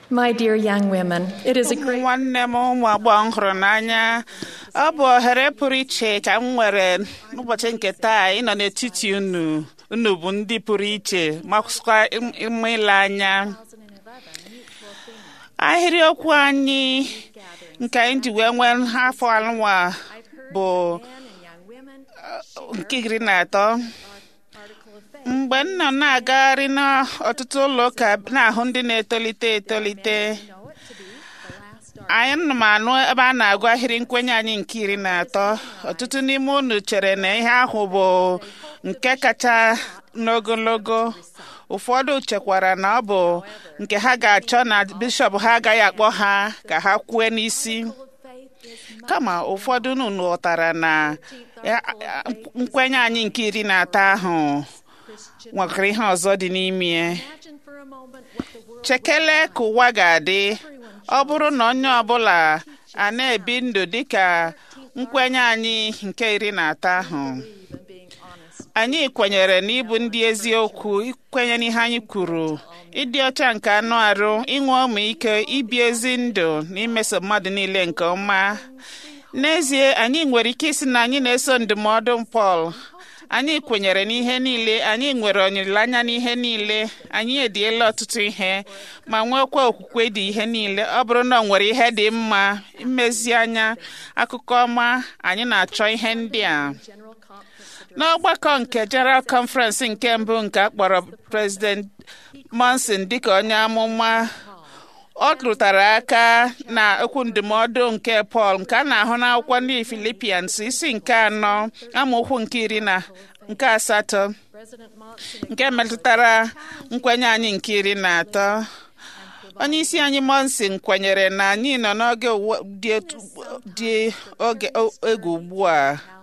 My dear young women, it is a ụmụ great nwanne m ụmụ agbọghọ m hụrụ n'anya ọ bụ ohere pụrụ iche ka m nwere n'ụbọchị nke taa ịnọ n'etiti unu unu bụ ndị pụrụ iche makwa ịma ile anya ahịrịokwu anyị nke anyị ji wee nwee afọ anụnwa bụ nke iri na atọ mgbe m nọ na-agagharị n'ọtụtụ ụlọ ụka na-ahụ ndị na-etolite etolite anyị nọ m anụ ebe a na-agụ ahịrị nkwenye anyị nke iri na atọ ọtụtụ n'ime unu chere na ihe ahụ bụ nke kacha n'ogologo ụfọdụ chekwara na ọ bụ nke ha ga-achọ na bishọp ha agaghị akpọ ha ka ha kwue n'isi kama ụfọdụ unu ghọtara na ya- nkwenye anyị nke iri na atọ ahụ nwekwara ihe ọzọ dị n'ime ya. chekele ka ụwa ga-adị ọ bụrụ na onye ọbụla a na-ebi ndụ dịka nkwenye anyị nke iri na atọ ahụ anyị kwenyere na ịbụ ndị eziokwu ikwenye n'ihe anyị kwuru ịdị ọcha nke anụ arụ inwe ọmịiko ibi ezi ndụ na imeso mmadụ niile nke ọma n'ezie anyị nwere ike isi na anyị na-eso ndụmọdụ Pọl anyị kwenyere n'ihe niile anyị nwere olileanya n'ihe niile anyị ediela ọtụtụ ihe ma nwekwa okwukwe dị ihe niile ọ bụrụ na ọ nwere ihe dị mma mmezianya akụkọ ọma anyị na-achọ ihe ndị a n'ọgbakọ nke General Conference nke mbụ nke a kpọrọ President Monson dịka onye amụma ọ rụtara aka na okwu ndụmọdụ nke Pọl nke a na-ahụ n'akwụkwọ ndị Filipians isi nke anọ amaokwu nke iri na nke asatọ nke metụtara nkwenye anyị nke iri na atọ onye isi anyị Monson kwenyere na anyị nọ n'oge ụwa dị etu- dị oge egwu ugbu a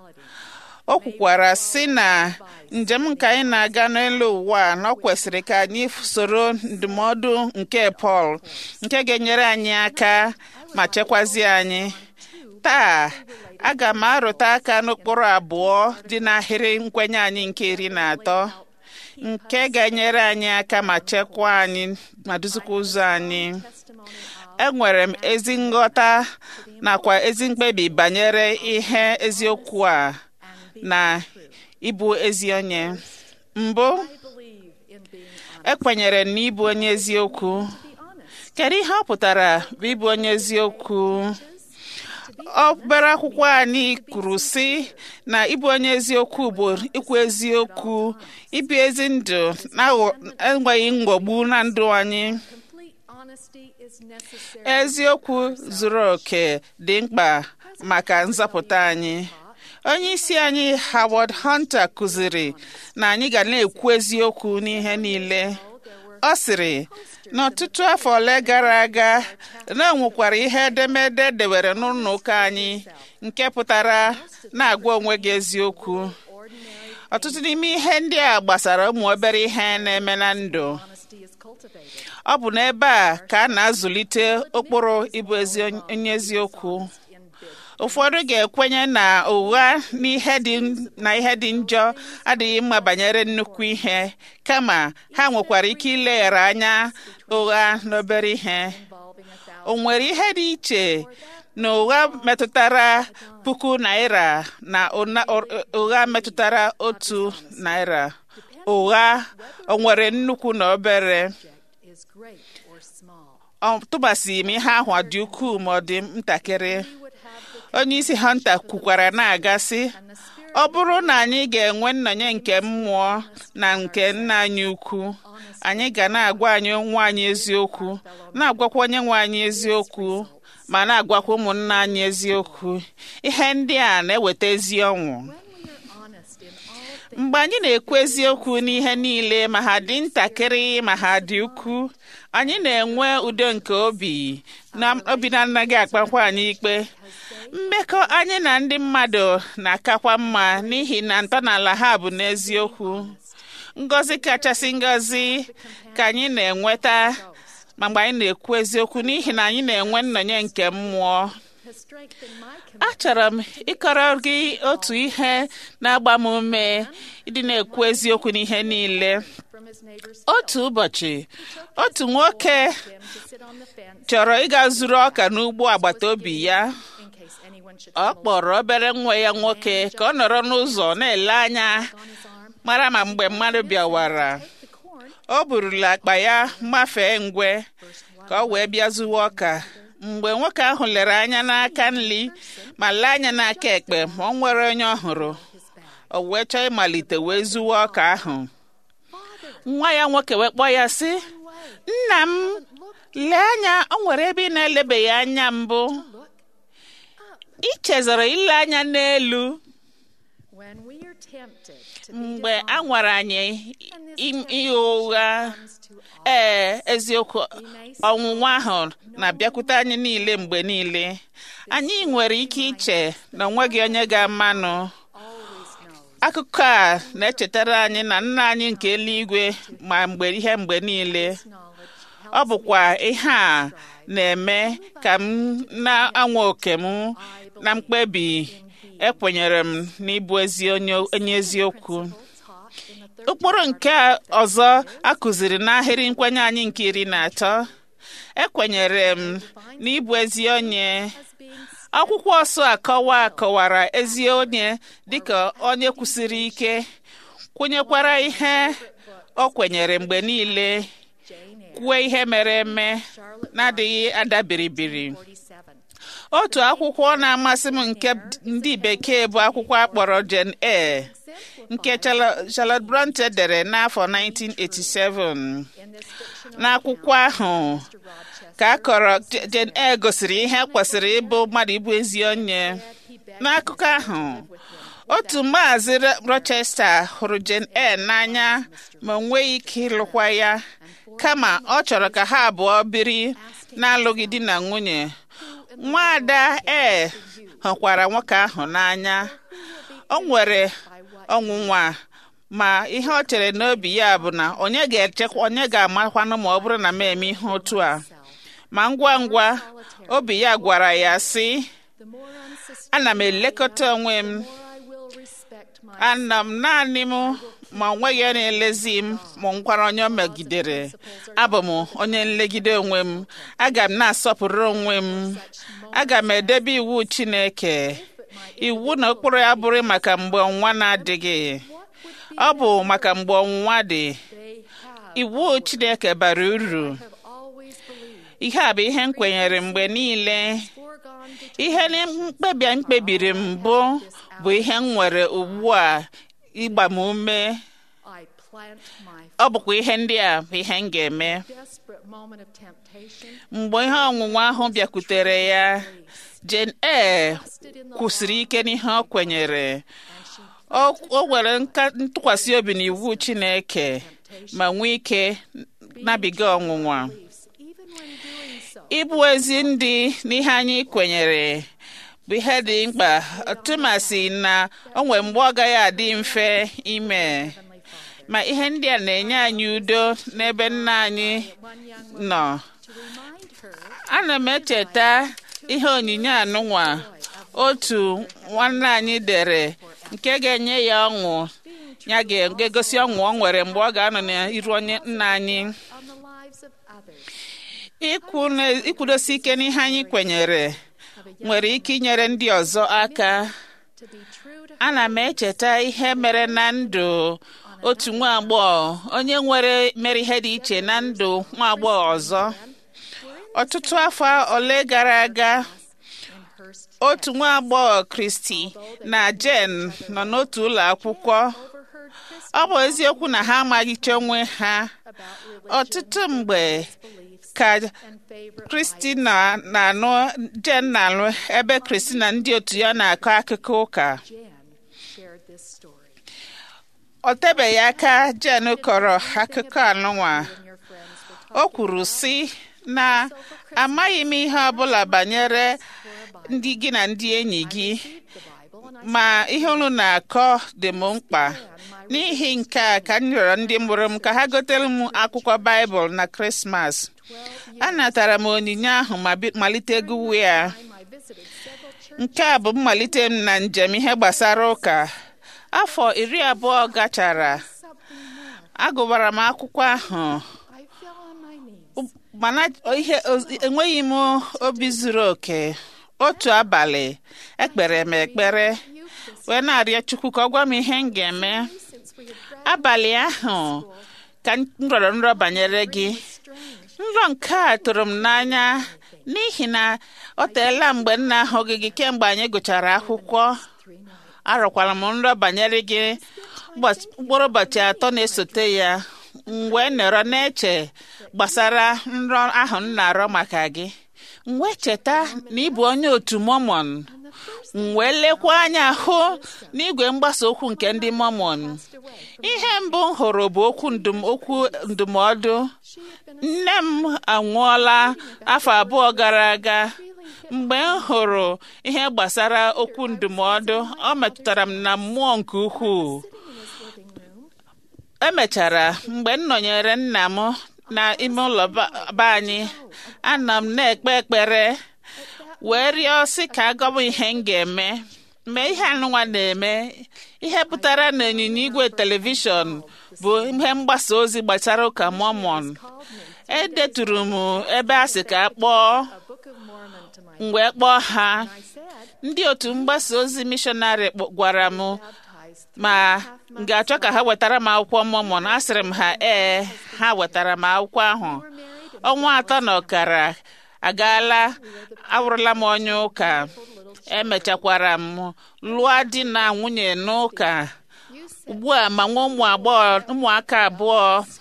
o kwukwara sị na njem nke anyị na-aga n'elu ụwa a, na ọ kwesịrị ka anyị soro ndụmọdụ nke Pọl nke ga-enyere anyị aka ma chekwazie anyị taa aga m arụta aka n'ụkpụrụ abụọ dị n'ahịrị nkwenye anyị nke iri na atọ nke ga-enyere anyị aka ma chekwaa anyị ma duzikwa ụzọ anyị enwere m ezi nghọta nakwa ezi mkpebi banyere ihe eziokwu a na ịbụ ezi onye mbụ ekwenyere m na ịbụ onye eziokwu kedu ihe ọ pụtara bụ ịbụ onye eziokwu obere akwụkwọ anyị kwuru sị na ịbụ onye eziokwu bụ ikwu eziokwu ibi ezi ndụ na-enweghị mghọgbu na ndụ anyị eziokwu zuru oke dị mkpa maka nzọpụta anyị onye isi anyị Howard Hunter kụziri na anyị ga na-ekwu eziokwu n'ihe niile ọ sịrị n'ọtụtụ afọ ole gara aga na nwekwara ihe edemede dewere n'ụlọ ụka anyị nke pụtara na-agwa onwe gị eziokwu ọtụtụ n'ime ihe ndị a gbasara ụmụ obere ihe na-eme na ndụ ọ bụ n'ebe a ka a na-azụlite ụkpụrụ ịbụ ezi onye eziokwu ụfọdụ ga-ekwenye na ụgha n'ihe dị na ihe dị njọ adịghị mma banyere nnukwu ihe kama ha nwekwara ike ileghara anya ụgha n'obere ihe o nwere ihe dị iche na ụgha metụtara puku naira na ụna- ụgha metụtara otu naira ụgha o nwere nnukwu na obere ọ tụbasị m ihe ahụ ọ dị ukwuu ma ọ dị ntakịrị onye isi hunter kwukwara na-agasị ọ bụrụ na anyị ga-enwe nnọnye nke mmụọ na nke nna anyị ukwu anyị ga na-agwa anyị onwe anyị eziokwu na-agwakwa onye nwe anyị eziokwu ma na-agwakwa ụmụnna anyị eziokwu ihe ndị a na-eweta ezi ọnwụ mgbe anyị na-ekwu eziokwu n'ihe niile ma ha dị ntakịrị ma ha dị ukwu anyị na-enwe udo nke obi na obi na-anaghị akpakwa anyị ikpe mmekọ anyị na ndị mmadụ na-akakwa mma n'ihi na ntọala ha bụ n'eziokwu ngọzi kachasị ngọzi ka anyị na-enweta ma mgbe anyị na-ekwu eziokwu n'ihi na anyị na-enwe nnọnye nke mmụọ has strengthened my commitment achọrọ m ịkọrọ gị otu ihe na-agba m ume ịdị na-ekwu eziokwu n'ihe niile from his neighbor's otu ụbọchị otu nwoke him to sit on the fence chọrọ ịga zuru ọka n'ugbo agbata obi ya in case anyone should ọ kpọrọ obere nwa ya nwoke ka ọ nọrọ n'ụzọ na-ele anya on his arm mara ma mgbe mmadụ bịawara take the corn o burula akpa ya mafee ngwe ka ọ wee bịa zuwa ọka mgbe nwoke ahụ lere anya n'aka nri ma lee anya n'aka ekpe ma ọ nwere onye ọ hụrụ his bag o wee chọọ ịmalite wee zuwa ọka ahụ nwa ya nwoke wee kpọọ ya sị nna m lee anya o nwere ebe ị na-elebeghị anya mbụ look ị chezọrọ ile anya n'elu when we are tempted to be mgbe a nwara anyị im- ihe ụgha comes to all ee eziokwu ọnwụnwa ahụ na-abịakwute anyị niile mgbe niile anyị nwere ike iche na onweghị onye ga-amanụ always knows akụkọ a na-echetara anyị na nna anyị nke eluigwe ma mgbe ihe mgbe niile knowledge ọ bụkwa ihe a na-eme ka m na-anwa oke m na mkpebi ekwenyere m n'ịbụ ezi onye onye eziokwu taught in the third ụkpụrụ nke ọzọ a kụziri n'ahịrị nkwenye anyị nke iri na atọ ekwenyere m n'ịbụ ezi onye as being akwụkwọ ọsọ akọwa akọwara ezi onye dịka onye kwụsiri ike kwenyekwara ihe o kwenyere mgbe niile Jane Eyre kwuo ihe mere eme na-adịghị adabiribiri 47 otu akwụkwọ na-amasị m nke ndị bekee bụ akwụkwọ akpọrọ Jane Eyre nke Charlo- Charlotte Bronte dere n'afọ 1987 in this fictional n'akwụkwọ ahụ Rochester ka a kọrọ Je- Jane Eyre gosiri ihe kwesịrị ịbụ mmadụ ịbụ ezi onye he begged n'akụkọ ahụ otu maazị Ro- Rochester hụrụ Jane Eyre n'anya ma o nweghị ike ịlụkwa ya kama ọ chọrọ ka ha abụọ biri na-alụghị di na nwunye nwaada Eyre hụkwara nwoke ahụ n'anya o nwere ọnwụnwa ma ihe ọ chere n'obi ya bụ na onye ga-echekwa onye ga-amakwanụ ma ọ bụrụ na m eme ihe otu a ma ngwa ngwa obi ya gwara ya sị the more unsuspecting ana m elekọta onwe m more I will respect my ana m naanị m ma o nweghị onye na-elezi m ma nkwara onye o megidere abụ m onye nlegide onwe m aga m na-asọpụrụ onwe m aga m edebe iwu Chineke iwu na ụkpụrụ ya bụrụ maka mgbe ọnwa na-adịghị ọ bụ maka mgbe ọnwụnwa dị they have iwu Chineke bara uru have always believed ihe a bụ ihe m kwenyere mgbe niile foregone ihe na mkpebi m kpebiri mbụ bụ ihe m nwere ugbu a ịgba m ume I plant my ọ bụkwa ihe ndị a bụ ihe m ga-eme desperate moment of temptation mgbe ihe ọnwụnwa ahụ bịakwutere ya Jane Eyre stood in the kwụsịrị ike n'ihe ọ kwenyere and she o o nwere nka- ntụkwasị obi n'iwu Chineke ma nwee ike nabiga ọnwụnwa beliefs even when doing so ịbụ ezi ndị n'ihe anyị kwenyere bụ ihe dị mkpa ọtụmasị na o nwere mgbe ọ gaghị adị mfe ime Heavenly Father ma ihe ndị a na-enye anyị udo n'ebe nna anyị one young nọ to remind her ana m echeta ihe onyinye anụnwa otu nwanne anyị dere nke ga-enye ya ọṅụ ya ga-egosi ọṅụ ọ nwere mgbe ọ ga-anọ n'iru onye nna anyị on the lives of others ikwu na- ikwudosi ike n'ihe anyị kwenyere of a young nwere ike inyere ndị ọzọ aka to be true to ana m echeta ihe mere na ndụ otu nwa agbọghọ onye nwere mere ihe dị iche na ndụ nwa agbọghọ ọzọ ọtụtụ afọ ole gara aga in Hurst otu nwa agbọghọ Kristi na Jen nọ n'otu ụlọ akwụkwọ overheard Chris ọ bụ eziokwu na ha amaghịcha onwe ha about religion ọtụtụ mgbe beliefs ka and favorite Kristi na- na-anụ Jen na-alụ ebe Kristi na ndị otu ya na-akọ akụkọ ụka Jan shared this story ọ tebeghị aka Jen kọrọ akụkọ anụnwa and your friends were o kwuru sị na amaghị m ihe ọbụla banyere ndị gị na ndị enyi gị the Bible and I ma ihe unu na-akọ dị m mkpa n'ihi nke a ka m rịọrọ ndị mụrụ m ka ha gotere m akwụkwọ baịbụl na krismas 12 years anatara m onyinye ahụ ma bi- malite gụwa ya time I visited nke a bụ mmalite m na njem ihe gbasara ụka afọ iri abụọ gachara something more. agụbara m akwụkwọ ahụ I fell on my knees. mana ihe enweghị m obi zuru oke otu abalị ekpere m ekpere You this wee na-arịọ chukwu ka ọ gwa m ihe m ga-eme since we had graduated abalị ahụ ka m rọrọ nrọ banyere gị strange. nrọ nke a tụrụ m n'anya n'ihi na ọ teela mgbe m na-ahụghị gị kemgbe anyị gụchara akwụkwọ Three nights. arọkwara m nrọ banyere gị ụbọchị- mkpụrụ ụbọchị atọ na-esote ya m wee nọrọ na-eche gbasara nrọ ahụ m na-arọ maka gị m wee cheta na ị bụ onye otu mọmọn And the first m wee lekwa anya hụ n'igwe mgbasa okwu nke ndị mọmọn passed away. From ihe mbụ m hụrụ bụ okwu ndụm okwu ndụmọdụ she had been a nne m anwụọla afọ abụọ gara aga mgbe m hụrụ ihe gbasara okwu ndụmọdụ ọ metụtara m na mmụọ nke ukwuu sitting in his living room. emechara mgbe m nọnyere nna m na ime ụlọ ba be anyị ana m na-ekpe ekpere wee rịọ sị ka agọbụ ihe m ga-eme mgbe ihe anụnwa na-eme ihe pụtara na ịnyịnya igwe telivishọn bụ ihe mgbasa ozi gbasara ụka mọmọn Called me edeturu m ebe a sị ka a kpọọ a Book of Mormon to my m wee kpọọ ha I said, ndị otu mgbasa ozi mishọnarị kpọ- gwara m baptized three ma and a half m months ga-achọ ka ha wetara m akwụkwọ mọmọn asịrị m ha ee ha wetara m akwụkwọ ahụ were married and ọnwa atọ na ọkara agaala awụrụla m onye ụka emechakwara m lụọ di na nwunye n'ụka you said ugbu a ma nwa ụmụ agbọghọ ụmụaka abụọ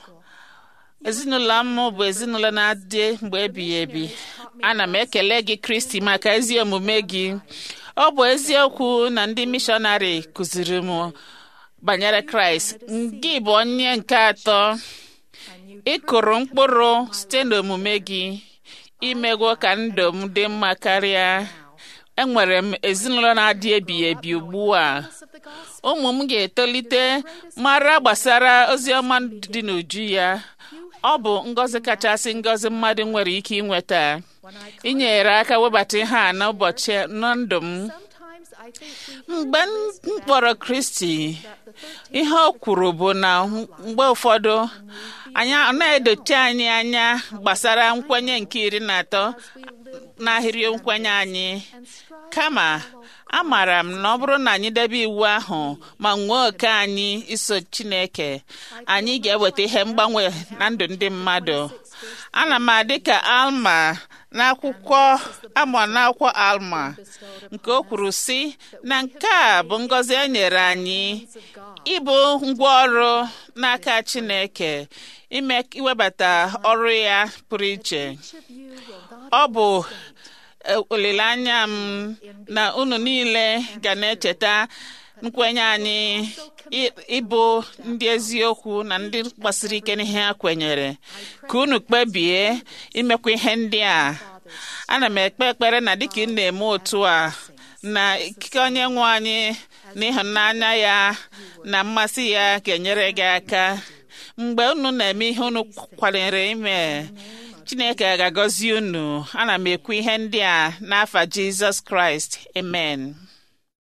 ezinụlọ m bụ ezinụlọ na-adị mgbe ebighị ebi ana m ekele gị kristi maka ezi omume gị ọ bụ eziokwu na ndị mishọnarị kụziri m banyere kraịst gị bụ onye nke atọ and you ị kụrụ mkpụrụ site n'omume gị imegwo ka ndụ m dị mma karịa enwere m ezinụlọ na-adị ebighị ebi ugbu a of the gospel. ụmụ m ga-etolite mara gbasara ozi ọma dị n'uju ya ọ bụ ngọzi kachasị ngọzi mmadụ nwere ike inweta When I inyere aka webata ihe a n'ụbọchị na ndụ m sometimes I think we mgbe m kpọrọ kristi that the thirteenth ihe o kwuru bụ na mgbe ụfọdụ anyị ọ na-edochi anyị anya gbasara nkwenye nke iri na atọ we live n'ahịrị nkwenye anyị and strive kama amaara m na ọ bụrụ na anyị debe iwu ahụ ma nwee oke anyị iso chineke anyị ga-eweta ihe mgbanwe na ndụ ndị mmadụ ana m adị ka alma n'akwụkwọ amụ n'akwụkwọ alma nke o kwuru sị na nke a bụ ngọzi e nyere anyị of God. ịbụ ngwaọrụ n'aka chineke ime iwebata ọrụ ya pụrụ iche Each of you will not ọ bụ e, olileanya m na unu niile ga na-echeta nkwenye anyị ị- ịbụ ndị eziokwu na ndị gbasiri ike n'ihe ha kwenyere ka unu kpebie imekwa ihe ndị a ana m ekpe ekpere na dịka ị na-eme otu a na ikike onye nwe anyị na ịhụnanya ya na mmasị ya ga-enyere gị aka mgbe unu na-eme ihe unu kwalere ime chineke ga-agọzi unu ana m ekwu ihe ndị a n'afa jizọs kraịst amen